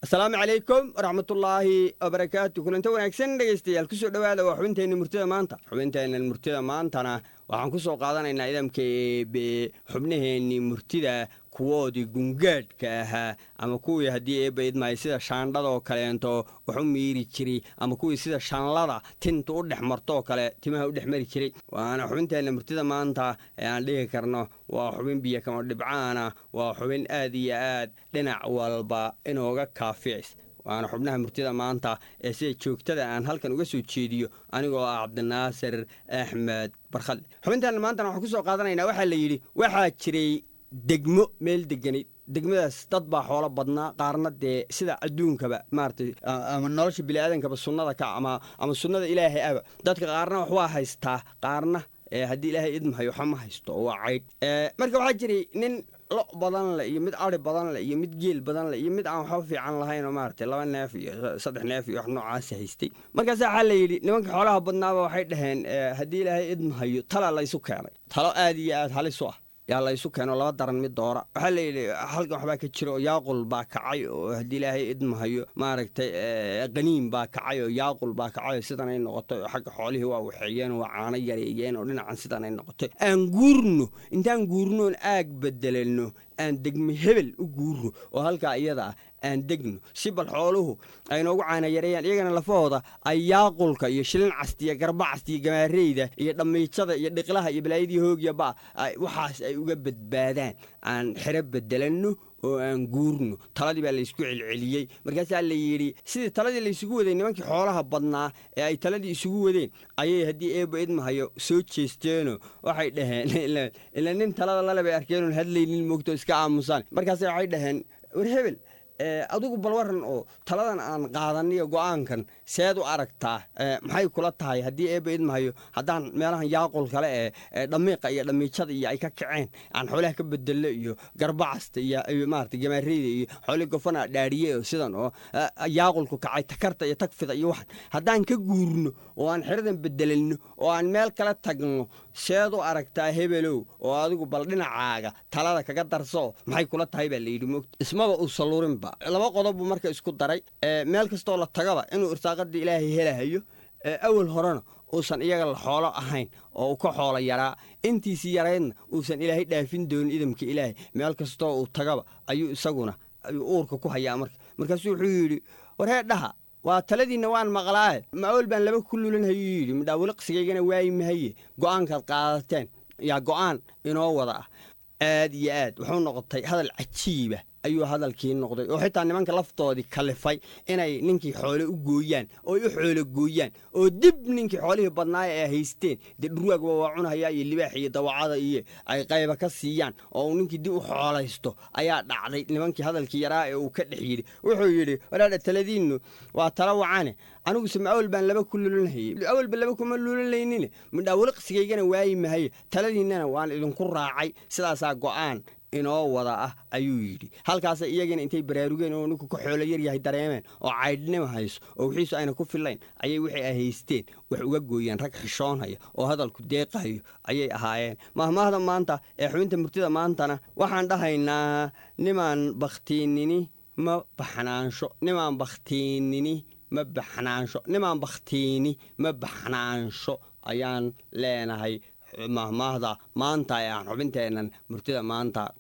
asalaamu calaykum waraxmatullaahi wabarakaatu kulanto wanaagsan dhegaystayaal kusoo dhowaada waa xubinteenna murtida maanta xubinteenna murtida maantana waxaan ku soo qaadanaynaa idamka eebe xubnaheennii murtida kuwoodii gungaadhka ahaa ama kuwii haddii eebba idmahay sida shaandhadoo kaleento wax u miiri jiray ama kuwii sida shanlada tinta u dhex martoo kale timaha u dhex mari jiray waana xubinteenna murtida maanta ee aan dhihi karno waa xubin biyo kama dhibcaana waa xubin aad iyo aad dhinac walba inooga kaaficis waana xubnaha murtida maanta ee sida joogtada aan halkan uga soo jeediyo anigoo ah cabdinaasir axmed barkhadle xubintaana maantana waxaan ku soo qaadanaynaa waxaa la yidhi waxaa jiray degmo meel deganayd degmadaas dad baa xoolo badnaa qaarna dee sida adduunkaba maaratay ama nolosha biniaadankaba sunnada ka ama ama sunnada ilaahay aba dadka qaarna wax waa haystaa qaarna haddii ilaahay idmahayo waxa ma haysto oo waa caydh marka waxaa jiray nin lo badan le iyo mid ari badan le iyo mid geel badan le iyo mid aan waxba fiican lahayn oo maaratay laba neef iyo saddex neef iyo wax noocaasa haystay markaas waxaa la yidhi nimanka xoolaha badnaaba waxay dhaheen haddii ilaahay idmahayo tala laysu keenay talo aad iyo aad halis u ah yaa laysu keeno laba daran mid doora waxaa layidhi halkan waxbaa ka jira oo yaaqul baa kacay oo haddii ilaahay idmahayo maaragtay qaniim baa kacay oo yaaqul baa kacay oo sidanay noqotay oo xagga xoolihii waa waxeeyeen oo waa caano yareeyeen oo dhinacan sidanay noqotay aan guurno intaan guurnoon aag bedelanno aan degme hebel u guurno oo halkaa iyada ah aan degno si bal xooluhu ay noogu caana yareeyaan iyagana lafahooda ay yaaqulka iyo shilin castiya garba castiya gamaareyda iyo dhammiijada iyo dhiqlaha iyo balaayadii hoogya ba waxaas ay uga badbaadaan aan xero bedelanno oo aan guurno taladii baa laysku celceliyey markaasaa la yidhi sidii taladii laysugu waday nimankii xoolaha badnaa ee ay taladii isugu wadeen ayay haddii eebba idmahayo soo jeesteenoo waxay dhaheen ila nin talada lale bay arkeenon hadlaynin moogto iska aamusaan markaase waxay dhaheen war hebel adigu bal waran oo taladan aan qaadaniyo go-aankan seed u aragtaa maxay kula tahay haddii eebba idmahayo haddaan meelahan yaaqul kale ee dhamiiqa iyo dhamiijada iyo ay ka kaceen aan xoolaha ka bedello iyo garbacasta iyo maarata gamaareyda iyo xoolii gofana dhaariye oo sidan oo yaaqulku kacay takarta iyo tagfida iyo waxan haddaan ka guurno oo aan xeradan bedelanno oo aan meel kala tagno seed u aragtaa hebelow oo adigu bal dhinacaaga talada kaga darso maxay kula tahay baa layidhi moogta ismaba uu saluurinba laba qodob buu marka isku daray meel kastoo la tagaba inuu irsaaqadii ilaahay helahayo awal horena uusan iyaga la xoolo ahayn oo uu ka xoolo yaraa intiisii yaraydna uusan ilaahay dhaafin doonin idamka ilaahay meel kastoo uu tagaba ayuu isaguna ayuu uurka ku hayaa marka markaasuu wuxuu yidhi warhee dhaha waa taladiinna waan maqlaaye maawel baan laba ku lulanhayuu yidhi midhaawiliqsigaygana waayi mahaye go'aankaad qaadateen yaa go'aan inoo wada ah aad iyo aad wuxuu noqotay hadal cajiiba ayuu hadalkii noqday oo xitaa nimanka laftoodii kalifay inay ninkii xoole u gooyaan ooy u xoolo gooyaan oo dib ninkii xoolihii badnaaya ay haysteen dee dhurwaagba waa cunahayaa iyo libaax iyo dawacada iyo ay qayba ka siiyaan oo uu ninkii dib u xoolaysto ayaa dhacday nimankii hadalkii yaraa ee uu ka dhex yidhi wuxuu yidhi walaadha taladiinnu waa tala wacane aniguse ma awel baan laba ku lulanhayey awelba laba kuma lulanlaynine midhaawiliqsigaygana waayi mahaye taladiinnana waan idinku raacay sidaasaa go'aan inoo wada ah ayuu yidhi halkaasa iyagina intay baraarugeen oo ninku ka xoolo yaryahay dareemeen oo caydhnima hayso oo wixiisu ayna ku fillayn ayay wixii ay haysteen wax uga gooyeen rag xishoonhaya oo hadalku deeqahayo ayay ahaayeen mahmaahda maanta ee xubinta murtida maantana waxaan dhahaynaa nimaan bakhtiinini ma baxnaansho nimaan bakhtiinini ma baxnaansho nimaan bakhtiini ma baxnaansho ayaan leenahay mahmaahda maanta ee aan xubinteennan murtida maanta